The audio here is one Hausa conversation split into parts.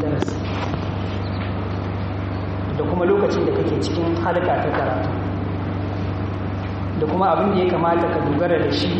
darasi da kuma lokacin da kake cikin halka ta karatu da kuma abin da ya kamata ka dogara da shi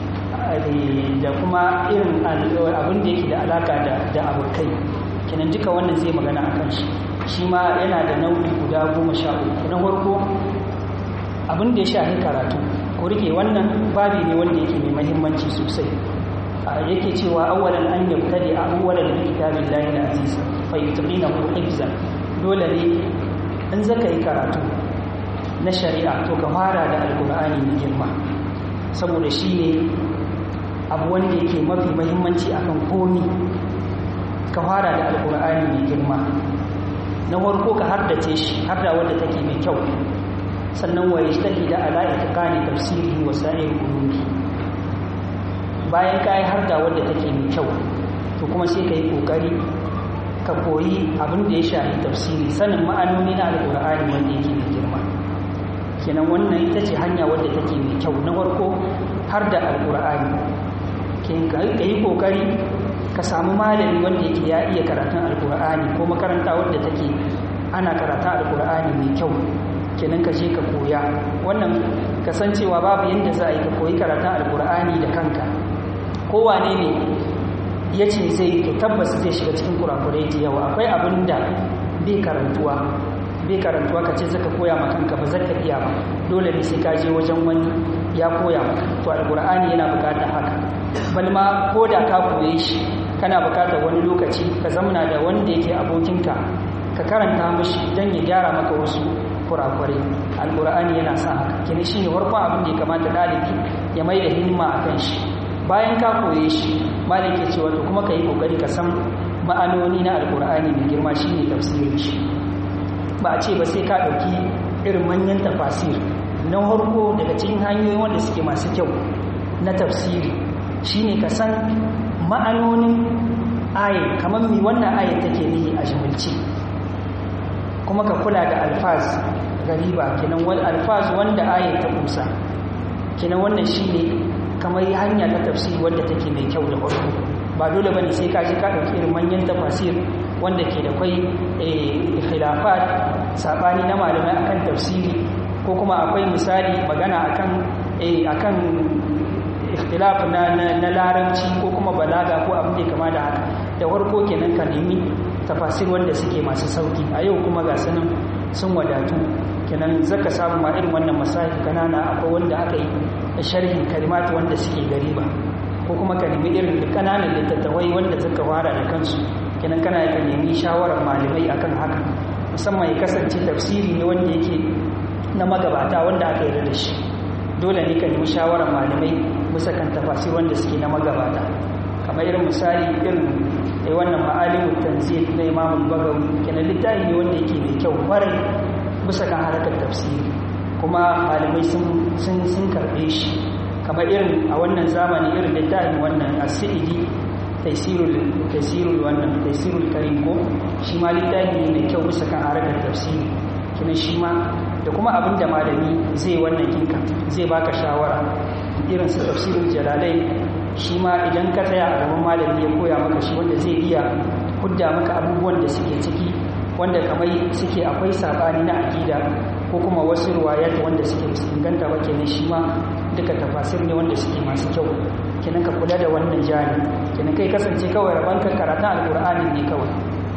da kuma irin abin da yake da alaka da abokai kenan duka wannan zai magana a kan shi shi ma yana da nau'i guda goma sha uku na farko abin da ya shahi karatu ko rike wannan babi ne wanda yake mai mahimmanci sosai yake cewa awwalan an yabtadi awwalan bi kitabillahi al-aziz fa yutqinahu hifzan dole ne in zaka yi karatu na shari'a to ka fara da alqur'ani mai girma saboda shine abu wanda yake mafi mahimmanci akan komi ka fara da alqur'ani mai girma na farko ka haddace shi hadda wanda take mai kyau sannan wa yajtahida ala itqani tafsirihi wa sa'ir ulumi bayan ka yi harda wadda take mai kyau to kuma sai ka yi ƙoƙari ka koyi abin da ya shafi tafsiri sanin ma'anoni na alƙur'ani wanda yake mai girma kenan wannan ita ce hanya wadda take mai kyau na farko har da alƙur'ani ka yi ƙoƙari ka samu malami wanda yake ya iya karatun alƙur'ani ko makaranta wadda take ana karatun alƙur'ani mai kyau kenan ka je ka koya wannan kasancewa babu yadda za a yi ka koyi karatun alƙur'ani da kanka kowane ne ya ce zai to tabbas zai shiga cikin kurakurai da yawa akwai abin da bai karantuwa bai karantuwa ka ce zaka koya ma kanka ba zaka iya ba dole ne sai ka je wajen wani ya koya maka to alqur'ani yana bukatar haka bal ma ko da ka koye shi kana bukatar wani lokaci ka zamana da wanda yake abokinka ka karanta mishi dan ya gyara maka wasu kurakurai alqur'ani yana sa haka kini shine farkon abin da ya kamata dalibi ya mai da himma akan shi bayan ka koye shi malam ke cewa to kuma ka yi kokari ka san ma'anoni na alkur'ani mai girma shine tafsirin shi ba a ce ba sai ka ɗauki irin manyan tafasir na harko daga cikin hanyoyi wanda suke masu kyau na tafsiri shine ka san ma'anonin ayin kamar mi wannan ayin take nihi a jimilci kuma ka kula da alfaz gariba kenan wani alfaz wanda ayin ta kusa kenan wannan shine kamar hanya ta tafsiri wadda take mai kyau da farko ba dole bane sai ka ji ka dauki irin manyan tafasir wanda ke da kai khilafat sabani na malamai akan tafsiri ko kuma akwai misali magana akan akan ikhtilaf na na larabci ko kuma balaga ko abin da kama da haka da farko kenan ka nemi tafasir wanda suke masu sauki a yau kuma ga sanin sun wadatu kenan zaka samu ma irin wannan masahi kanana akwai wanda aka yi sharhin kalimatu wanda suke gariba ko kuma ka nemi irin kananan littattafai wanda suka fara da kansu kenan kana ka nemi shawarar malamai akan haka musamman ya kasance tafsiri ne wanda yake na magabata wanda aka yarda da shi dole ne ka nemi shawarar malamai bisa kan tafasir wanda suke na magabata kamar irin misali irin ai wannan ma'alimu tanzil na imamul bagawi kenan littafi ne wanda yake mai kyau kwarai bisa kan harkar tafsiri kuma malamai sun karbe shi kamar irin a wannan zamani irin littafin wannan asidi taisirul wannan taisirul karim ko shi ma littafi ne mai kyau bisa kan harkar tafsiri kina shi ma da kuma abin da malami zai wannan kinka zai baka shawara irin su tafsirul jalalai shi ma idan ka tsaya a gaban malami ya koya maka shi wanda zai iya hudda maka abubuwan da suke ciki wanda kamar suke akwai sabani na akida ko kuma wasu ruwayat wanda suke inganta ba kenan shi ma duka tafasir ne wanda suke masu kyau kenan ka kula da wannan jani kenan kai kasance kawai rabon ka karata alqur'ani ne kawai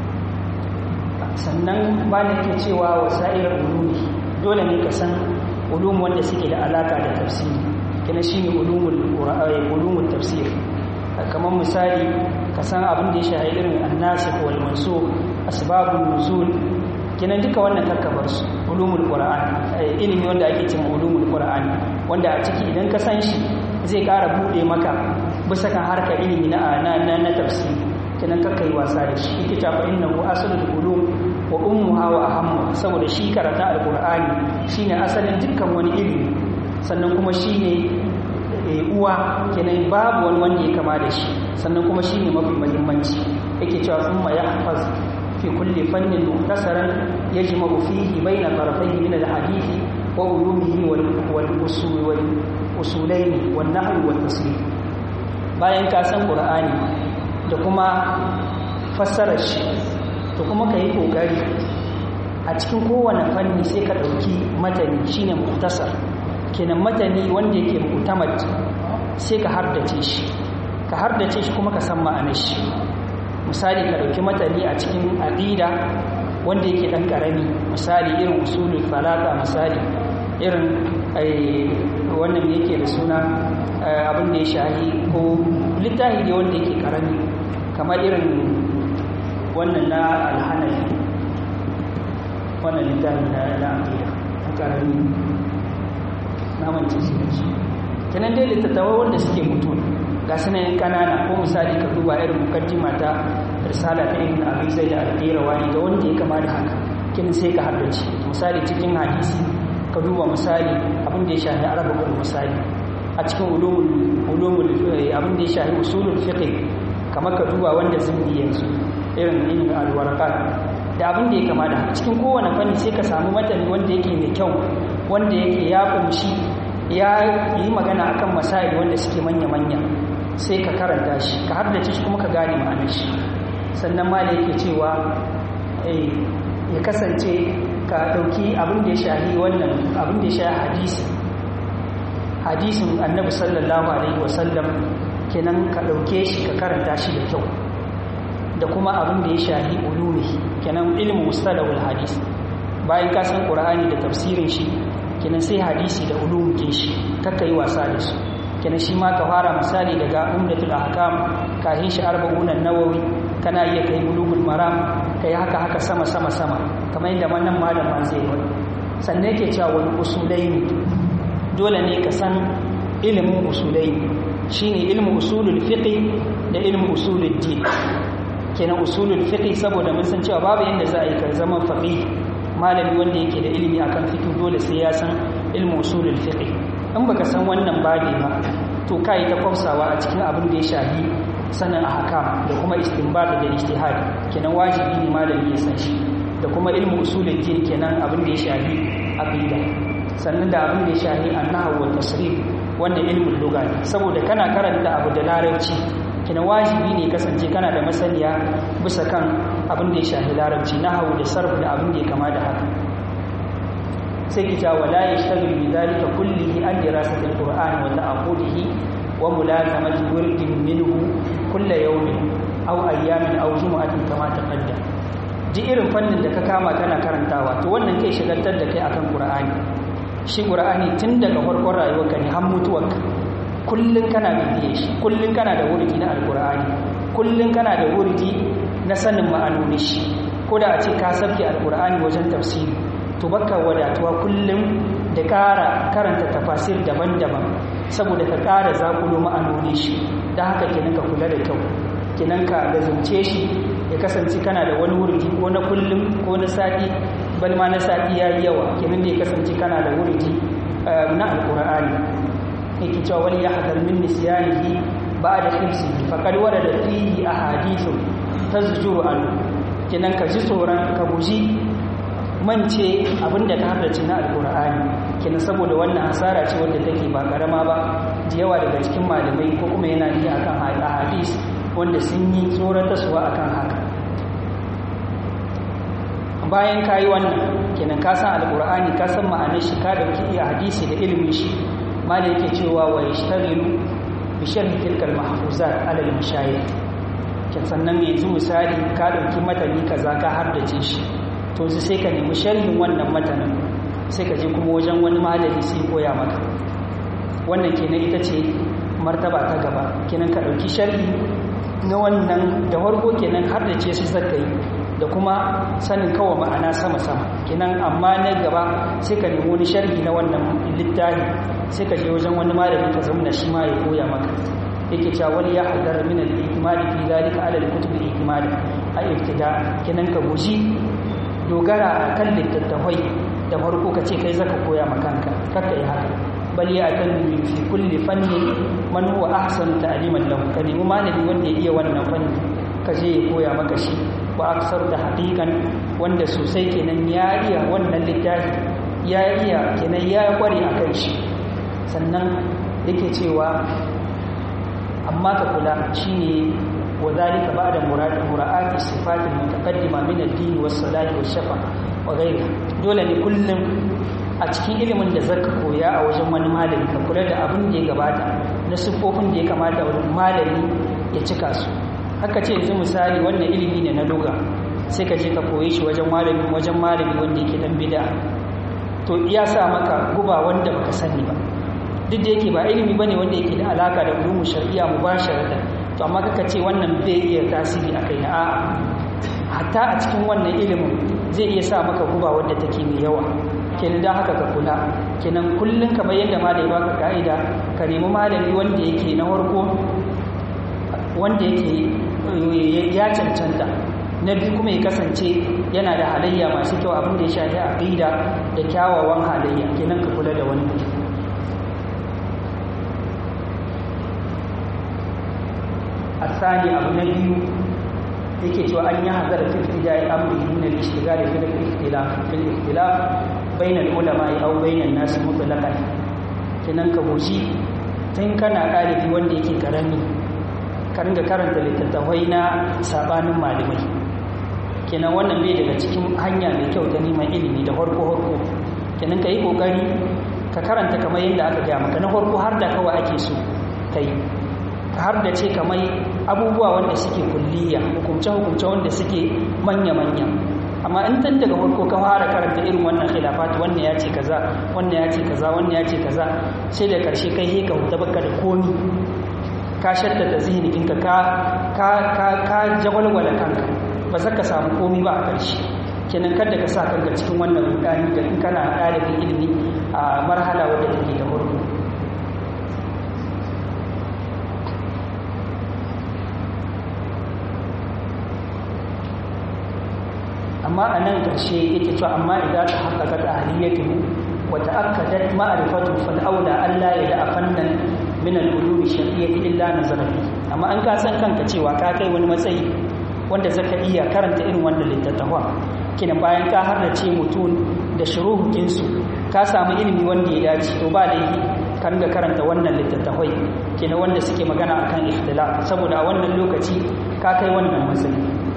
sannan ba ne ke cewa wasa'ir ulumi dole ne ka san ulum wanda suke da alaka da tafsiri kenan shine ulumul qur'ani ulumul tafsir kamar misali ka san abin da ya shahi irin annasikh wal mansukh asbabun nuzul kenan duka wannan kakkabar su ulumul qur'an ilimi wanda ake cewa ulumul qur'an wanda a ciki idan ka san shi zai ƙara bude maka bisa kan harkar ilimi na na na tafsiri kenan kakkai wasa da shi yake ta fa innahu aslul ulum wa ummuha wa ahammu saboda shi karanta alqur'ani shine asalin dukkan wani ilimi sannan kuma shine uwa kenan babu wani wanda ya kama da shi sannan kuma shine mafi muhimmanci yake cewa thumma yahfaz في كل فن مختصرا يجمع فيه بين طرفيه من الحديث وعلومه والأصول والأصولين والنحو والتصريف bayan ka san qur'ani da kuma fassarar shi to kuma ka yi ƙoƙari a cikin kowane fanni sai ka ɗauki matani shine muktasar kenan matani wanda yake mutamat sai ka hardace shi ka hardace shi kuma ka san ma'anar shi misali ka ɗauki matani a cikin aqida wanda yake ɗan ƙarami misali irin usulul falaka misali irin wannan yake da suna abin da ya shahi ko littafi ne wanda yake ƙarami kamar irin wannan na alhanafi wannan littafin na na aqida ƙarami na mance shi da shi kenan dai littattafai wanda suke mutu ga sanayin kanana ko misali ka duba irin mukaddima ta risala ta ibn abi zaid al-qirawani da wanda ya kama da haka kin sai ka haddace misali cikin hadisi ka duba misali abin da ya shafi arabul misali a cikin ulumul ulumul abin da ya shafi usulul fiqh kamar ka duba wanda zindi yanzu irin ilmin al-waraqat da abin da ya kama da haka cikin kowane fanni sai ka samu matani wanda yake mai kyau wanda yake ya kumshi ya yi magana akan masail wanda suke manya-manya sai ka karanta shi ka haddace shi kuma ka gane ma'anar shi sannan ma da yake cewa ya kasance ka ɗauki abin da ya shahi wannan abin da ya shahi hadisi hadisin annabi sallallahu alaihi wasallam kenan ka ɗauke shi ka karanta shi da kyau da kuma abin da ya shahi ulumi kenan ilmu mustalahul hadis bayan ka san qur'ani da tafsirin shi kenan sai hadisi da ulum ke shi kakka yi wasa da su kenan shi ma ka fara misali daga umdatul ahkam kahin shi arba'un an-nawawi kana iya kai bulugul maram kai haka haka sama sama sama kamar yadda wannan malaman zai yi sannan yake cewa wani usulaini dole ne ka san ilimin usulaini shine ilmu usulul fiqh da ilmu usulul din kenan usulul fiqh saboda mun san cewa babu yanda za a yi ka zama faqih malami wanda yake da ilimi akan fiqh dole sai ya san ilmu usulul fiqh in baka san wannan babi ba to kai ta kwafsawa a cikin abin da ya shafi sanin ahkam da kuma istinbat da ijtihad kenan wajibi ne malami ya san shi da kuma ilmu usulul din kenan abin da ya shafi aqida sannan da abin da ya shafi an-nahwu wa tasrif wanda ilmul lugha ne saboda kana karanta abu da larabci kina wajibi ne kasance kana da masaniya bisa kan abin da ya shafi larabci nahwu da sarf da abin da ya kama da haka sai kita wala yashtagil bi dhalika kullihi an dirasati alquran wa ta'qudihi wa mulazamati wurdin minhu kull yawmin aw ayyamin aw jumu'atin kama taqaddam ji irin fannin da ka kama kana karantawa to wannan kai shigantar da kai akan qur'ani shi qur'ani tun daga farkon rayuwarka ne har mutuwarka kullun kana bibiye shi kullun kana da wurdi na alqur'ani kullun kana da wurdi na sanin ma'anonin shi ko da a ce ka sabke alqur'ani wajen tafsiri to baka wadatuwa kullum da ƙara karanta tafasir daban-daban saboda ka ƙara zakulo ma'anoni shi don haka kenan ka kula da kyau kenan ka lazumce shi ya kasance kana da wani wurdi ko na kullum ko na sati bal ma na sati ya yi yawa kenan da ya kasance kana da wurdi na alƙur'ani yake cewa wani ya hadar min nisyanihi ba da hibsi faqad warada fihi ahadithu tazjuru an kenan ka ji tsoron ka guji mance abinda ta haddace na alkur'ani kina saboda wannan hasara ce wadda take ba karama ba da yawa daga cikin malamai ko kuma yana yi akan hadis wanda sun yi tsoratarwa akan haka bayan ka yi wannan kenan ka san alkur'ani ka san ma'anar shi ka dauki iya hadisi da ilimin shi mala yake cewa wa yashtaghilu bi sharhi tilkal mahfuzat ala al-mashayikh kin sannan yanzu misali ka dauki matani kaza ka haddace shi to sai ka nemi sharhin wannan matanin sai ka je kuma wajen wani malami sai koya maka wannan kenan ita ce martaba ta gaba kenan ka ɗauki sharhi na wannan da farko kenan har da ce su zaka yi da kuma sanin kawai ma'ana sama-sama kenan amma na gaba sai ka nemi wani sharhi na wannan littafi sai ka je wajen wani malami ka zamna shi ma ya koya maka yake cewa wani ya hadar min al-ihtimali fi zalika ala al-kutub al-ihtimali ay ibtida kenan ka guji dogara a kan littattafai da farko ka ce kai zaka koya makanka kakka yi haka bal ya kan fi kulli fanni man huwa ahsan ta'liman lahu ka nemi malami wanda ya iya wannan fanni ka je ya koya maka shi wa aksar da haqiqan wanda sosai kenan ya iya wannan littafi ya iya kenan ya kware akan shi sannan yake cewa amma ka kula shine wa dhalika ba'da murad mura'ati sifat al-mutaqaddima min ad-din was-salat wash-shafa wa ghayriha dole ne kullum a cikin ilimin da zaka koya a wajen wani malami ka kula da abin da ya gabata na siffofin da ya kamata wani malami ya cika su haka ce yanzu misali wannan ilimi ne na doga sai ka je ka koye shi wajen malami wajen malami wanda yake dan bid'a to iya sa maka guba wanda baka sani ba duk da yake ba ilimi bane wanda yake da alaka da ulumu shar'iyya mubasharatan to amma kaka ce wannan bai iya tasiri akai na a'a hatta a cikin wannan ilimin zai iya sa maka guba wanda take mai yawa kenan da haka ka kula kenan kullun kamar yadda malami baka ka'ida ka nemi malami wanda yake na farko wanda yake ya cancanta na biyu kuma ya kasance yana da halayya masu kyau abin da ya shafi aqida da kyawawan halayya kenan ka kula da wani الثاني أبو نبي yake cewa an yi hazara fi ibtida'i amri min al-ishtigal fi al-ikhtilaf fi al-ikhtilaf bayna al-ulama aw bayna an-nas mutlaqan kenan ka goshi tun kana ɗalibi wanda yake karami ka ringa karanta littattafai na sabanin malamai kenan wannan bai daga cikin hanya mai kyau ta neman ilimi da farko farko kenan ka yi kokari ka karanta kamar yadda aka gaya maka na farko har da kawai ake so kai har da ce kamar abubuwa wanda suke kulliya hukumce-hukumce wanda suke manya-manya amma in tan daga farko ka fara karanta irin wannan khilafat wannan ya ce kaza wannan ya ce kaza wannan ya ce kaza sai da karshe kai he ka huta baka da komi ka shadda da zihnikinka ka ka ka ka jawalwala kanka ba za ka samu komi ba a karshe kenan kada ka sa kanka cikin wannan rudani da in kana ɗalibin ilimi a marhala wadda take da farko amma a nan ƙarshe yake cewa amma idan ta haƙaƙa da ahliyatu wa ta'akkadat ma'rifatu fal aula alla ya da fannan min al-ulum shar'iyyati illa nazara amma an ka san kanka cewa ka kai wani matsayi wanda zaka iya karanta irin wannan littattafa kina bayan ka harrace mutum da shuruhukin su ka samu ilimi wanda ya dace to ba laifi ka ringa karanta wannan littattafai kina wanda suke magana akan ikhtilaf saboda a wannan lokaci ka kai wannan matsayi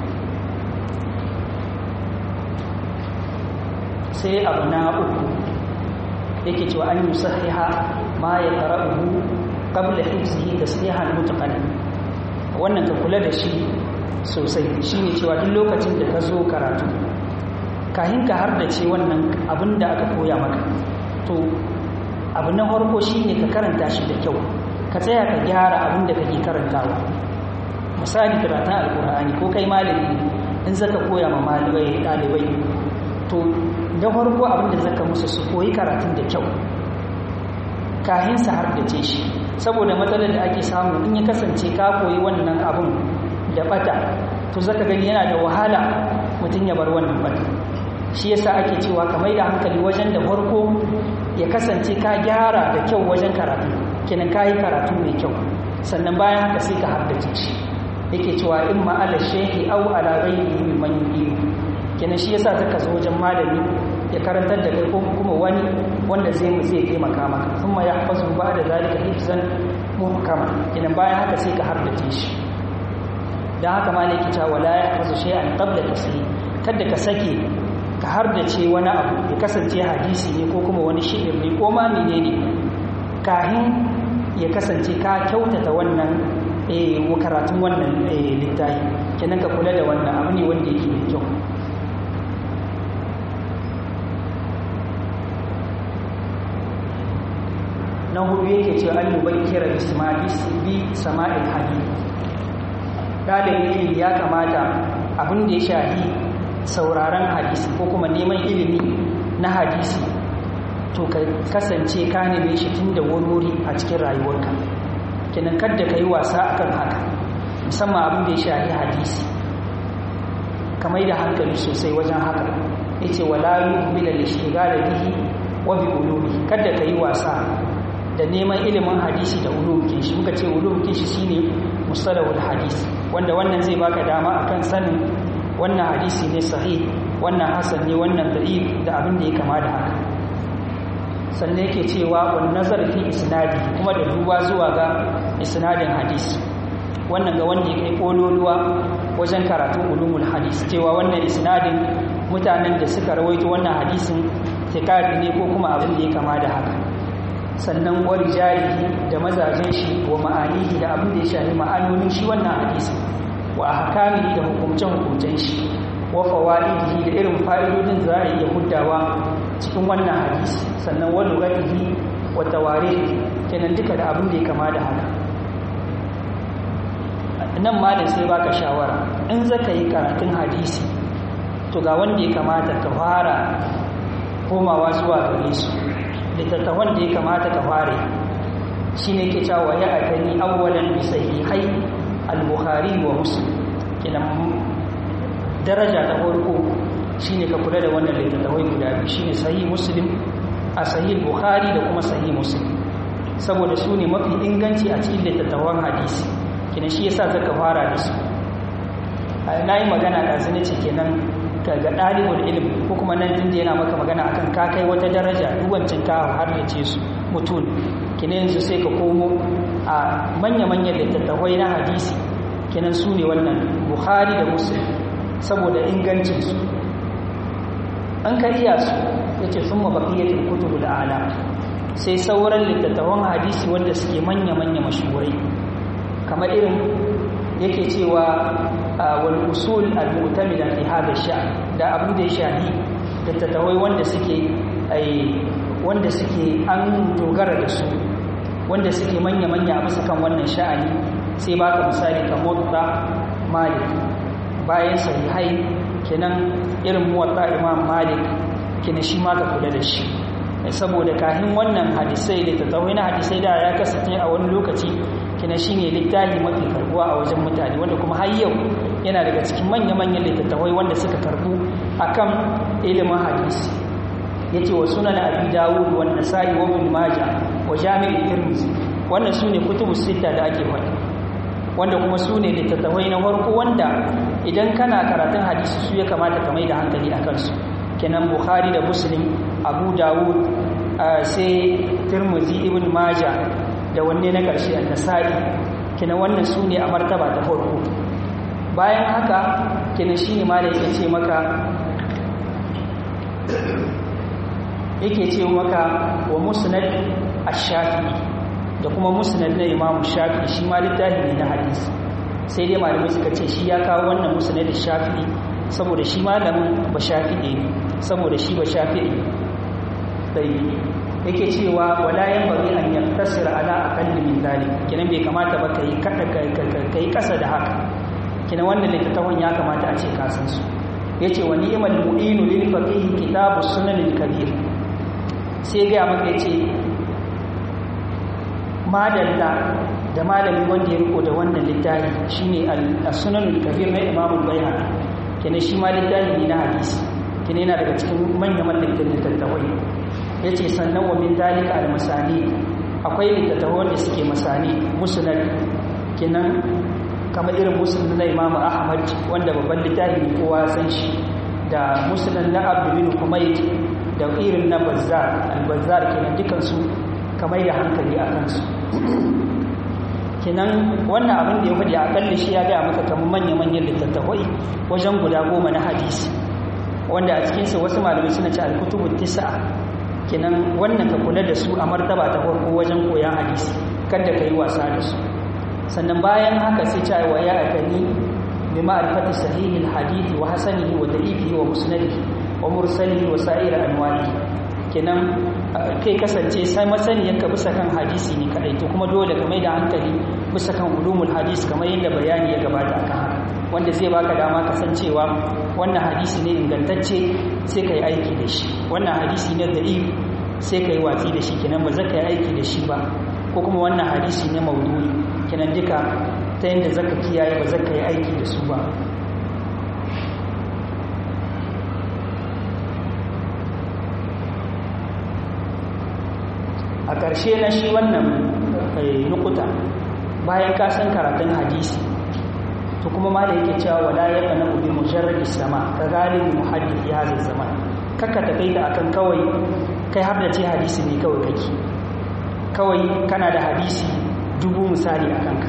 sai abu na uku yake cewa an yi sahiha ma ya qara'uhu qabla hifzihi taslihan mutaqaddim wannan ka kula da shi sosai shine cewa duk lokacin da ka zo karatu kahin ka har da ce wannan abin da aka koya maka to abu na farko shine ka karanta shi da kyau ka tsaya ka gyara abin da kake karantawa misali karatun alkur'ani ko kai malami in zaka koya ma malamai ɗalibai to da farko abinda zaka musu su koyi karatun da kyau kahin sa har da ce shi saboda matsalar da ake samu in ya kasance ka koyi wannan abun da bata to zaka gani yana da wahala mutum ya bar wannan bata shi yasa ake cewa ka mai da hankali wajen da farko ya kasance ka gyara da kyau wajen karatu kenan ka yi karatu mai kyau sannan bayan haka sai ka haddace shi yake cewa in ma ala shehi au ala ghairihi mimman yudiyu kenan shi yasa zaka zo wajen malami ya karantar da kai ko kuma wani wanda zai mu zai taimaka maka thumma yahfazu ba'da zalika hifzan muhkama kenan bayan haka sai ka hardace shi dan haka malaki ta wala yahfazu shay'an qabla taslim kada ka sake ka hardace wani abu ya kasance hadisi ne ko kuma wani shi'ir ne ko ma menene kahin ya kasance ka kyautata wannan eh karatun wannan littafi kenan ka kula da wannan abu ne wanda yake da kyau na hudu yake cewa an yi bakkira bi sama'il hadith ɗalibin ilimi ya kamata abin da ya shahi sauraron hadisi ko kuma neman ilimi na hadisi to ka kasance ka neme shi tun da wuri a cikin rayuwarka kenan kadda ka yi wasa akan haka musamman abin da ya shahi hadisi kamar da hankali sosai wajen haka ya ce wala yi da ishtigala bihi wa bi ulumi kadda ka yi wasa da neman ilimin hadisi da ulumkin shi muka ce ulumkin shi shine mustalahul hadisi wanda wannan zai baka dama akan sanin wannan hadisi ne sahih wannan hasan ne wannan da'if da abin da ya kama da haka sannan yake cewa wan nazar fi isnadi kuma da duba zuwa ga isnadin hadisi wannan ga wanda ya kai kololuwa wajen karatun ulumul hadis cewa wannan isnadin mutanen da suka rawaito wannan hadisin tikadi ne ko kuma abin da ya kama da haka sannan wa rijalihi da mazajen shi wa ma'anihi da abin da ya shafi ma'anonin shi wannan hadisi wa ahkamihi da hukumcen hukumcen shi wa fawaidihi da irin fa'idodin da za a iya huddawa cikin wannan hadisi sannan wa lugatihi wa tawarihi kenan duka da abin da ya kama da haka nan ma da sai baka shawara in zaka yi karatun hadisi to ga wanda ya kamata ka fara komawa zuwa gare su littattafan da ya kamata ka fare shi ne ke cewa ya atani awwalan bi sahihai al-bukhari wa muslim kenan daraja ta farko shine ka kula da wannan littattafai guda biyu shine sahih muslim a sahih bukhari da kuma sahih muslim saboda su ne mafi inganci a cikin littattafan hadisi kenan shi yasa zaka fara da su na yi magana da zane ce kenan ga ɗalibul ilimi ko kuma nan tun da yana maka magana akan ka kai wata daraja duwancin ka har ya ce su mutum kenan yanzu sai ka komo a manya-manyan littattafai na hadisi kenan su ne wannan buhari da muslim saboda ingancinsu an ka iya su ya ce sun mabakiyatin kutubu da ala sai sauran littattafan hadisi wanda suke manya-manya mashurai kamar irin yake cewa wal usul al-mu'tamida fi hada sha da abu da ya shahi littattafai wanda suke wanda suke an dogara da su wanda suke manya-manya a bisa kan wannan sha'ani sai baka misali kamar da malik bayan sahihai kenan irin muwatta imam malik kenan shi ma ka kula da shi saboda kahin wannan hadisai da tattawai na hadisai da ya kasance a wani lokaci kina shine littafi mafi karbuwa a wajen mutane wanda kuma har yau yana daga cikin manya-manyan littattafai wanda suka karbu akan ilimin hadisi yace wa sunan abi dawud wa nasa'i wa ibn majah wa jami' tirmidhi wannan sune kutubu sita da ake faɗi wanda kuma sune littattafai na farko wanda idan kana karatun hadisi su ya kamata ka mai da hankali akan su kenan bukhari da muslim abu dawud sai tirmidhi ibn majah da wanne na ƙarshe a nasa'i kina wannan su ne a martaba ta farko bayan haka kina shi ne ma da yake ce maka yake ce maka wa musnad ash-shafi'i da kuma musnad na imamu shafi'i shi ma littafi ne na hadisi sai dai malamai suka ce shi ya kawo wannan musnad ash-shafi'i saboda shi malamin ba shafi'i ne saboda shi ba shafi'i sai yake cewa wala yan bari an yaktasir ala aqalli min zalik kinan bai kamata ba kai kada kai kasa da haka kinan wannan littafin ya kamata a ce ka san su yace wa ni'mal mu'inu lil faqih kitabu sunan al kabir sai ga maka yace madalla da malami wanda ya riko da wannan littafi shine al-sunan al kabir na imam al-bayhaqi kinan shi ma littafi ne na hadisi kinan yana daga cikin manyan mallakin littattafai ya ce sannan wa min dalika al-masani akwai littattafan da suke masani musnad kinan kamar irin musnad na Imam Ahmad wanda babban littafi ne kowa san shi da musnad na Abdul bin Humayd da irin na Bazzar al-Bazzar kenan dukan su kamar da hankali a kansu kinan wannan abin da ya faɗi akalla shi ya ga maka kamar manya-manyan littattafai wajen guda goma na hadisi wanda a cikinsu wasu malamai suna ce al-kutubu tis'a kenan wannan ka kula da su a martaba ta farko wajen koyan hadisi kada ka yi wasa da su sannan bayan haka sai ta wa ya akani bi ma'rifati sahihil hadithi wa hasanihi wa da'ifihi wa musnadihi wa mursalihi wa sa'ir anwa'i kenan kai kasance sai masaniyan ka bisa kan hadisi ne kadai to kuma dole ka mai da hankali bisa kan ulumul hadis kamar yadda bayani ya gabata akan haka wanda zai baka dama kasancewa wannan hadisi ne ingantacce sai ka yi aiki da shi wannan hadisi ne da'if sai ka yi watsi da shi kenan ba za ka yi aiki da shi ba ko kuma wannan hadisi ne maudu'i kenan duka ta yadda za ka kiyaye ba za ka yi aiki da su ba a ƙarshe na shi wannan nukuta bayan ka san karatun hadisi to kuma ma da yake cewa wala ya kana ubi mujarrad sama ka galibin muhaddith ya zai zaman kaka ta kai da akan kawai kai har da ce hadisi ne kawai kake kawai kana da hadisi dubu misali a kanka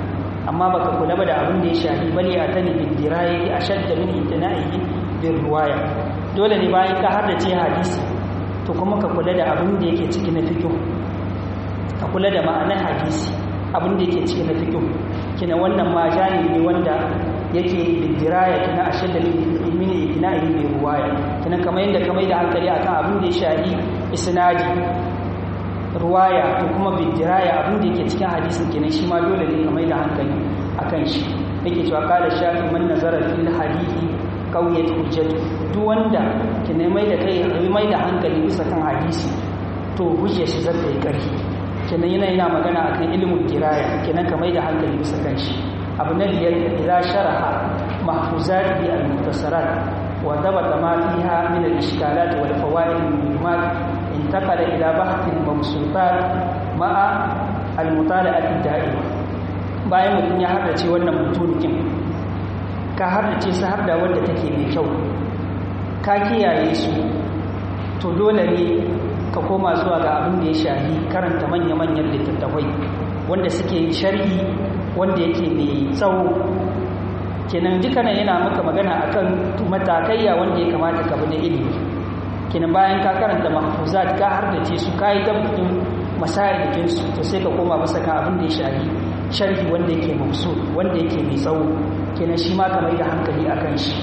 amma baka kula ba da abin da ya shafi bali a tani bin dirayi ashadda min itina'i bin ruwaya dole ne bayan ka haddace hadisi to kuma ka kula da abin da yake ciki na fiqh ka kula da ma'anar hadisi abin da yake ciki na fiqh kina wannan ma jani ne wanda yake bidiraya kina ashadda min itina'i bin ruwaya kina kamar yadda kamar da hankali akan abin da ya shafi isnadi ruwaya to kuma bidiraya abin da yake cikin hadisin kenan shi ma dole ne ka mai da hankali akan shi yake cewa kala shafi man nazara fil hadithi qawiyat hujjatu duk wanda ke ne mai da kai mai da hankali bisa kan hadisi to hujja shi zata yi karfi kenan yana yana magana akan ilimin diraya kenan ka mai da hankali bisa kan shi abu na biyar idza sharaha mahfuzat bi al-mukhtasarat wa dabata ma fiha min al-ishkalat wal fawaid al-muhimmat انتقل إلى بحث المبسوطات مع المطالعة الدائمة bayan mutum ya haddace wannan mutunukin ka haddace su har da wanda take mai kyau ka kiyaye su to dole ne ka koma zuwa ga abin da ya shahi karanta manya-manyan littattafai wanda suke sharhi wanda yake mai tsawo kenan dukkanin yana maka magana akan matakaiya wanda ya kamata ka bi na ilimi kenan bayan ka karanta mahfuzat ka hardace su ka yi tabbatin masayar su to sai ka koma masa kan abin da ya shari sharhi wanda yake mafsu wanda yake mai tsawo kenan shi ma ka mai da hankali a kan shi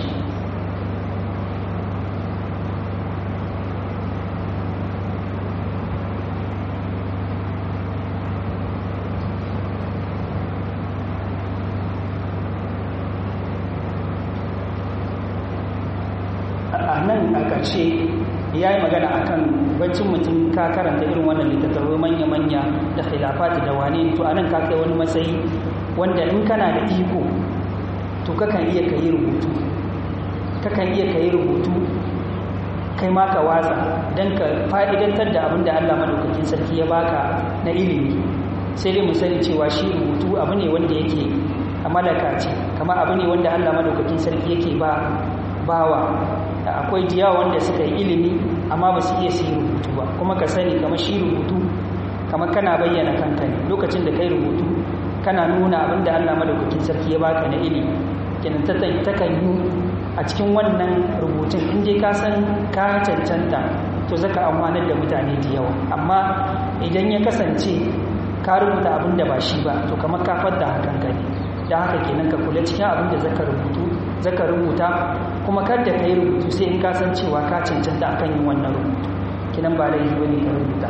a nan a ƙarshe ya yi magana a kan bancin mutum ka karanta irin wannan littattafai manya-manya da khilafati da wane to a nan ka kai wani matsayi wanda in kana da iko to kakan iya ka yi rubutu kakan iya ka yi rubutu kai ma ka watsa don ka fa'idantar da abin da allah madaukakin sarki ya baka na ilimi sai dai mu sani cewa shi rubutu abu ne wanda yake a malaka ce kama abu ne wanda allah madaukakin sarki yake ba bawa akwai jiya wanda suka yi ilimi amma ba su iya su yi rubutu ba kuma ka sani kamar shi rubutu kamar kana bayyana kanka ne lokacin da kai rubutu kana nuna abin da allah madaukakin sarki ya baka na ilimi kenan takan yi a cikin wannan rubutun in dai ka san ka cancanta to zaka amfanar da mutane da yawa amma idan ya kasance ka rubuta abin da ba shi ba to kamar ka fadda hakan ka ne da haka kenan ka kula cikin abin da zaka rubutu zaka rubuta kuma kada ka yi rubutu sai in ka san cewa ka cancanta akan yin wannan rubutu kinan ba laifi bane ka rubuta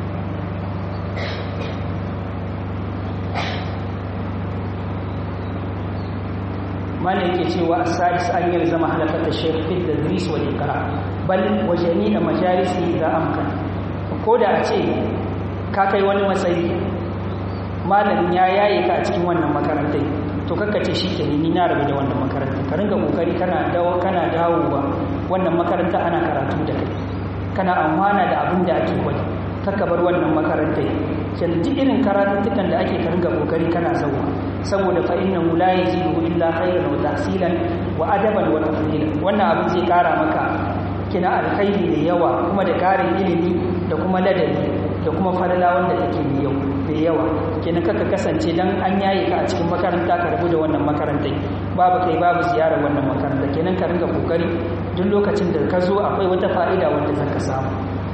mana yake cewa as-sadis an yi zama halakata shaykh fi tadris wal iqra bal wa jami'a majalisi idza amkan ko da a ce ka kai wani matsayi malamin ya yaye ka a cikin wannan makarantai to kakka ce shi ke ni na rabu da wannan makaranta ka ringa kokari kana dawo kana dawowa wannan makaranta ana karatu da kai kana amfana da abin da ake gwada kakka bar wannan makaranta kenan duk irin karatuttukan da ake ka ringa kokari kana zauwa saboda fa innahu la yazidu illa khayran wa tahsilan wa adaban wa tafdilan wannan abin zai kara maka kina alkhairi da yawa kuma da karin ilimi da kuma ladabi da kuma falala wanda take mai yau mai yawa kenan kaka kasance dan an yaye ka a cikin makaranta ka rabu da wannan makarantai babu kai babu ziyarar wannan makaranta kenan ka ringa kokari duk lokacin da ka zo akwai wata fa'ida wanda zaka samu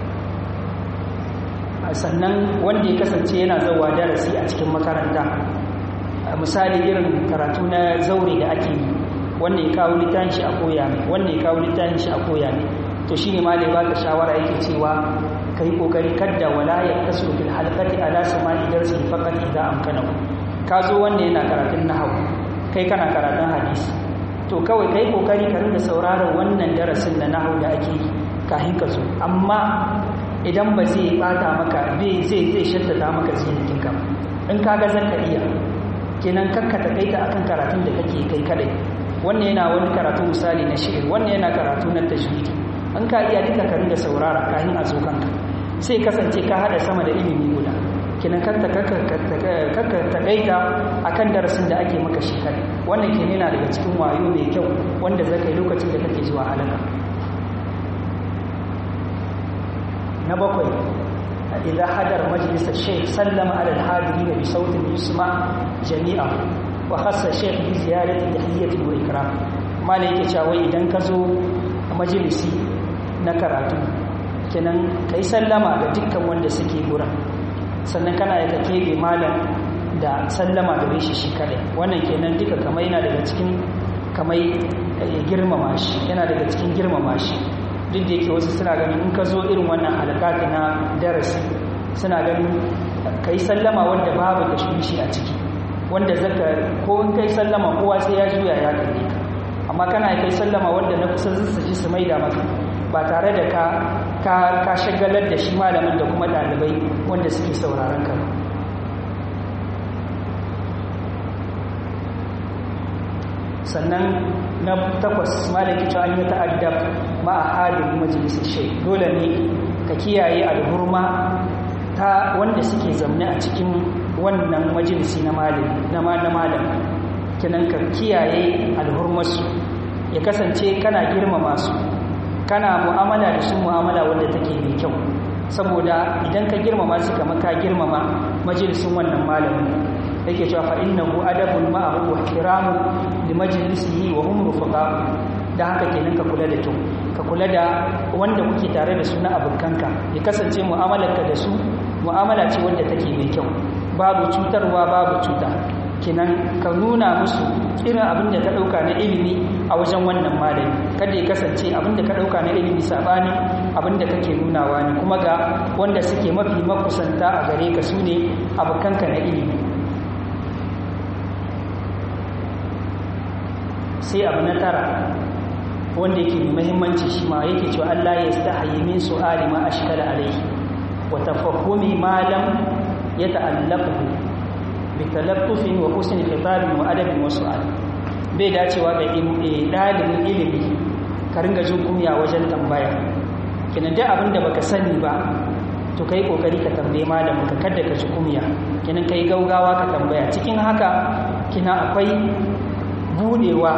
sannan wanda ya kasance yana zauwa darasi a cikin makaranta misali irin karatu na zaure da ake yi wanda ya kawo littafin shi a koya mai wanda ya kawo littafin shi a koya mai to shine malai baka shawara yake cewa kai kokari kadda wala ya kasu fil halqati ala sama'i darsi faqat idza amkanahu ka zo wanda yana karatun nahwu kai kana karatun hadisi to kawai kai kokari ka rinda sauraron wannan darasin na nahwu da ake yi kafin ka zo amma idan ba zai bata maka zai zai zai shaddada maka zihin ka in kaga zaka iya kenan kakka takaita akan karatun da kake kai kadai wannan yana wani karatu misali na shi'ir wannan yana karatu na tajwidi an ka iya duka ka ringa saurara kafin a zo kanka sai kasance ka hada sama da ilimi guda kenan kakka kakka takaita akan darasin da ake maka shi kadai wannan kenan yana daga cikin wayo mai kyau wanda zaka yi lokacin da kake zuwa halaka na bakwai إذا حضر مجلس الشيخ سلم على الحاضرين بصوت يسمع جميعا wa khassa shaykh bi ziyarati tahiyyati wa ikram malai yake cewa wai idan ka zo a majalisi na karatu kenan kai sallama ga dukkan wanda suke gurin sannan kana aika kebe malam da sallama gare shi shi kadai wannan kenan duka kamar yana daga cikin kamar girmama shi yana daga cikin girmama shi duk da yake wasu suna ganin in ka zo irin wannan halakati na darasi suna ganin kai sallama wanda babu tashwishi a ciki wanda zaka ko in kai sallama kowa sai ya juya ya kalle ka amma kana kai sallama wanda na kusa su ji su maida maka ba tare da ka ka ka shagalar da shi malamin da kuma dalibai wanda suke sauraron ka sannan na takwas malaki cewa an yi ta'addab ma a halin majalisar shai dole ne ka kiyaye alhurma ta wanda suke zamne a cikin wannan majalisi na malam na malam kinan ka kiyaye alhurmarsu ya kasance kana girmama su kana mu'amala da su mu'amala wanda take mai kyau saboda idan ka girmama su kamar ka girmama majalisin wannan malamin yake cewa fa innahu adabun ma'ahu wa ihtiramu li majlisihi wa hum rufaqa dan haka kenan ka kula da kyau ka kula da wanda kuke tare da su na abokanka ya kasance mu'amalarka da su mu'amala ce wanda take mai kyau babu cutarwa babu cuta kenan ka nuna musu irin abin da ka dauka na ilimi a wajen wannan malami kada ya kasance abin da ka dauka na ilimi sabani abin da kake nunawa ne kuma ga wanda suke mafi makusanta a gare ka su ne abokanka na ilimi sai abu na tara wanda yake mai muhimmanci shi ma yake cewa Allah ya stahayi min su'ali ma ashkala alayhi wa tafahumi ma lam yata'allaqu bi talaffufin wa husni khitabin wa adabin wa su'al bai dacewa ga dalibin ilimi ka ringa jin kunya wajen tambaya kina da abin da baka sani ba to kai kokari ka tambaye malamin ka kada ka ji kunya kina kai gaugawa ka tambaya cikin haka kina akwai budewa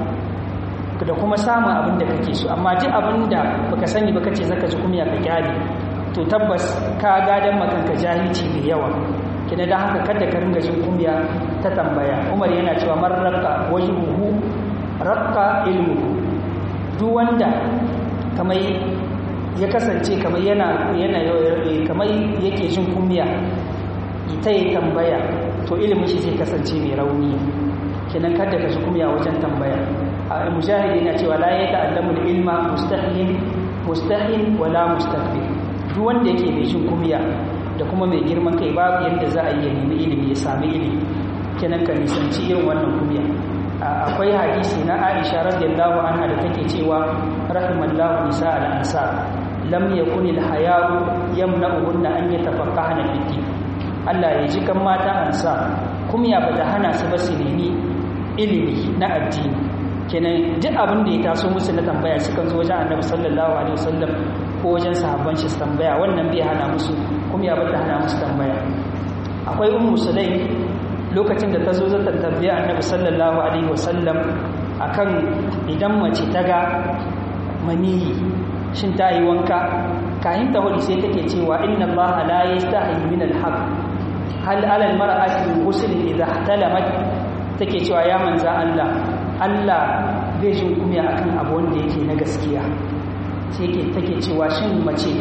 da kuma samun abin da kake so amma duk abin da baka sani ba kace zaka ji kumiya ka kyale to tabbas ka gadan makanka jahilci mai yawa kina da haka kada ka ringa jin kumiya ta tambaya Umar yana cewa man raqqa wajhuhu raqqa ilmuhu duk wanda kamar ya kasance kamar yana yana kamar yake jin kumiya ita ya tambaya to ilimin shi zai kasance mai rauni kenan kada ka ji kumya wajen tambaya a mujahidi yana cewa la ya ta'allamu ilma mustahin mustahin wala mustakbir duk wanda yake mai jin kumya da kuma mai girman kai babu yadda za a yi nemi ilimi ya sami ilimi kenan ka nisanci irin wannan kumya akwai hadisi na Aisha radiyallahu anha da take cewa rahimallahu nisa al-ansar lam yakun al-haya'u yamna'uhunna an yatafaqqahna fi din Allah ya ji kan mata ansa kumya bata hana su ba su nemi ilimi na addini kenan duk abin da ya taso musu na tambaya sukan zo wajen annabi sallallahu alaihi wasallam ko wajen sahabban shi tambaya wannan bai hana musu kuma ya bata hana musu tambaya akwai ummu sulaim lokacin da ta zo zata tambaya annabi sallallahu alaihi wasallam akan idan mace ta ga maniyi shin ta yi wanka kayan ta hudu sai take cewa inna allaha la yastahi min alhaq hal ala almar'ati ghusl idha ihtalamat take cewa ya manza Allah Allah bai jin kumiya akan abu wanda yake na gaskiya sai yake take cewa shin mace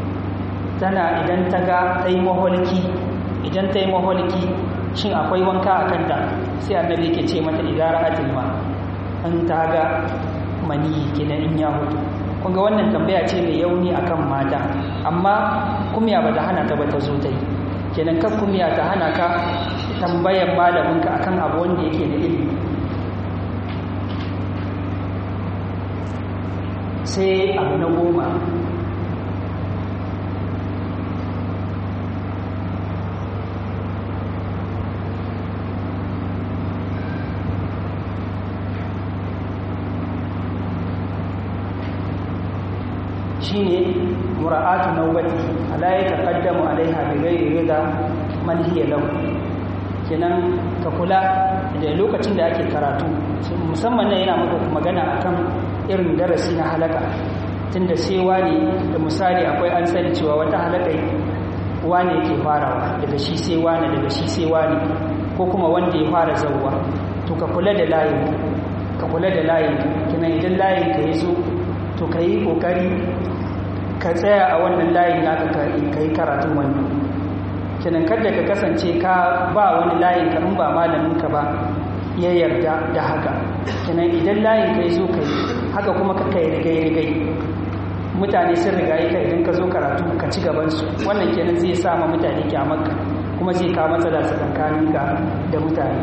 tana idan ta ga ta yi maholki idan ta yi maholki shin akwai wanka a kanta sai annabi yake ce mata idara atilma an ta ga mani kenan in ya hutu kun ga wannan tambaya ce mai yauni akan mata amma kumya ba ta hana ta ba ta zo ta yi kenan kan kumya ta hana ka tambayar malaminka akan abu wanda yake da ilimi sai abu na goma shine mura'atu nawbati ala yataqaddamu alaiha bi ghairi rida man hiya lahu kenan ka kula da lokacin da ake karatu musamman nan yana maka magana akan irin darasi na halaka tunda sai wani da misali akwai an sani cewa wata halaka wani yake farawa daga shi sai wani daga shi sai wani ko kuma wanda ya fara zauwa to ka kula da layin ka kula da layin kina idan layin ka ya zo to ka yi kokari ka tsaya a wannan layin naka ka yi karatun wannan kinan kada ka kasance ka ba wani layin ka in ba malamin ka ba ya yarda da haka kinan idan layin ka ya zo ka yi haka kuma ka kai rigai rigai mutane sun rigaye ka idan ka zo karatu ka ci gabansu wannan kenan zai sa ma mutane kyamarka kuma zai kawo matsala tsakanin ka da mutane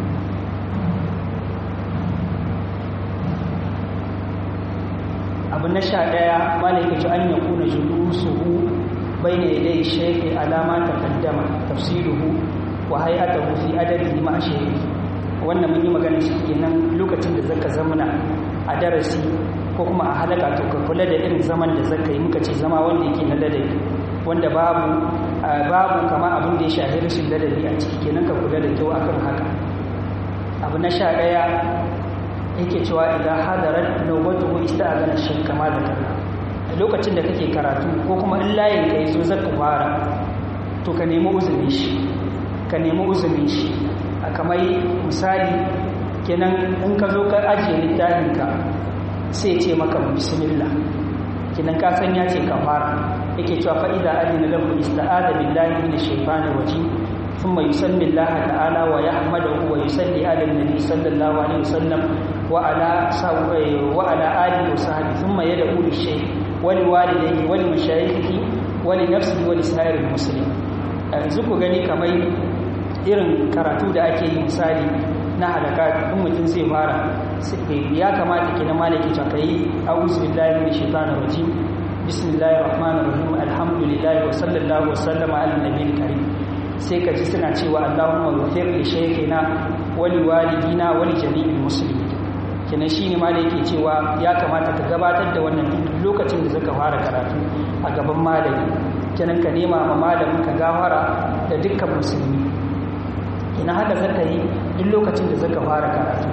abu na sha ɗaya malaka ci an yakuna julusuhu bayna yadai shaykhi alama taqaddama tafsiruhu wa hay'atuhu fi adabi ma shaykhi wannan mun yi magana shi kenan lokacin da zaka zamana a darasi ko kuma a halaka to ka kula da irin zaman da zaka yi muka ce zama wanda yake na ladabi wanda babu babu kama abin da ya shafi rashin ladabi a ciki kenan ka kula da kyau akan haka abu na sha ɗaya yake cewa idan hadarar nawbatuhu ista'adana shay kama da kana lokacin da kake karatu ko kuma in layin ka yazo zaka fara to ka nemi uzuri shi ka nemi uzuri shi kamar misali kenan in ka zo ka ajiye littafin ka sai ce maka bismillah kenan ka san ya ce ka fara yake cewa fa idza adina lahu ista'ada billahi minash shaitanir rajim ثم يسمي الله تعالى ويحمده ويصلي على النبي صلى الله عليه وسلم وعلى وعلى آله وصحبه ثم يدعو للشيخ ولوالديه ولمشايخه ولنفسه ولسائر المسلمين yanzu ku gani kamar irin karatu da ake yi misali na halaka in mutum zai fara ya kamata kina malaki ta kai a'udhu billahi minash shaitanir rajim bismillahir rahmanir rahim alhamdulillahi wa sallallahu wa sallama ala nabiyil karim sai ka ji suna cewa Allahumma ghafir li shaykhina wa li walidina wa li jami'il muslimin kenan shine ma da yake cewa ya kamata ka gabatar da wannan lokacin da zaka fara karatu a gaban malami kenan ka nema ma malamin ka gafara da dukkan musulmi ina haka zaka yi duk lokacin da zaka fara karatu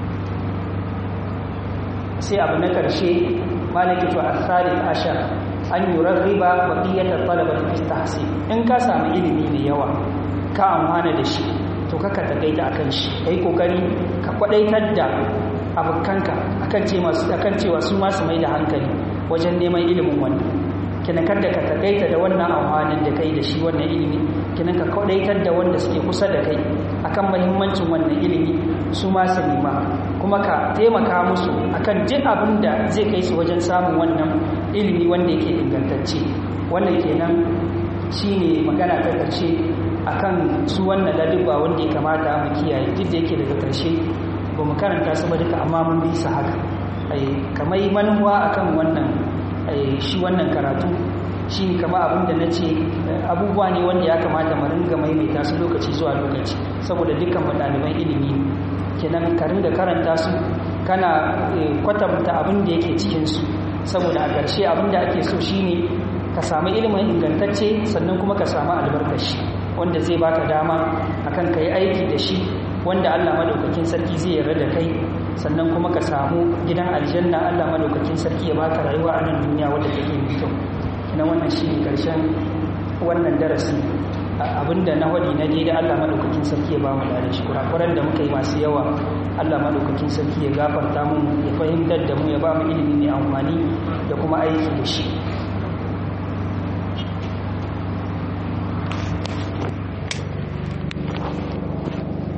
sai abu na karshe malaki to as-salif ashar an yurarriba baqiyatat talabati fi tahsin in ka samu ilimi mai yawa ka amfana da shi to kaka takaita akan shi kai kokari ka kwadaitar da abokanka akan ce masu akan cewa su ma su mai da hankali wajen neman ilimin wannan kina kada ka takaita da wannan amfanin da kai da shi wannan ilimi kina ka kwadaitar da wanda suke kusa da kai akan muhimmancin wannan ilimi su ma su nema kuma ka taimaka musu akan duk abin da zai kai su wajen samun wannan ilimi wanda yake ingantacce wannan kenan shine magana ta karshe akan su wannan ladubba wanda ya kamata mu kiyaye duk da yake daga karshe ba mu karanta su ba duka amma mun bi su haka kamar manuwa akan wannan shi wannan karatu shi kama abin da na ce abubuwa ne wanda ya kamata mu ringa maimaita su lokaci zuwa lokaci saboda dukkan ɗaliban ilimi kenan ka ringa karanta su kana kwatanta abin da yake cikinsu saboda a ƙarshe abin da ake so shine ka samu ilimin ingantacce sannan kuma ka samu albarkashi wanda zai baka dama akan ka yi aiki da shi wanda Allah madaukakin sarki zai yarda da kai sannan kuma ka samu gidan aljanna Allah madaukakin sarki ya baka rayuwa a nan duniya wadda take mai kyau kina wannan shine karshen wannan darasi abinda na wadi na da Allah madaukakin sarki ya ba mu da shi kurakuran da muka yi masu yawa Allah madaukakin sarki ya gafarta mu ya fahimtar da mu ya ba mu ilimi mai amfani da kuma aiki da shi